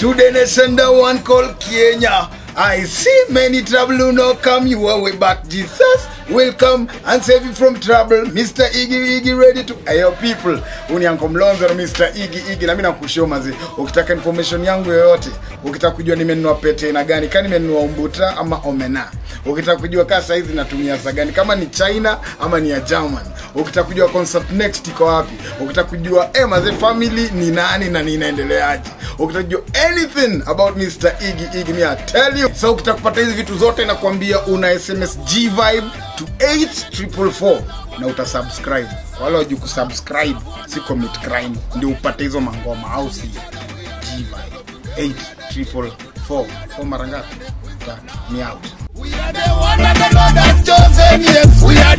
to the nation the one called Kenya. I see many trouble who no come your way, but Jesus will come and save you from trouble. Mr. Iggy Iggy ready to ayo people. Uni Uncle Mlonzo na Mr. Iggy Iggy na mimi nakushia mazi. Ukitaka information yangu yoyote, ukitaka kujua nimenunua pete na gani, kani nimenunua umbuta ama omena. Ukitaka kujua kaa saizi natumia saa gani, kama ni China ama ni ya German. Ukitaka kujua concert next iko wapi. Ukitaka kujua eh, maze family ni nani na ninaendeleaje. Ukitaka kujua anything about Mr. Iggy Iggy, me I tell you. So ukitaka kupata hizi vitu zote nakwambia una SMS G Vibe to 8444 na utasubscribe. Wala wajui kusubscribe si commit crime, ndio upate hizo mangoma au si G Vibe 8444 for mara ngapi? Tatu. Ni out. We are the one that the Lord has chosen, yes. We are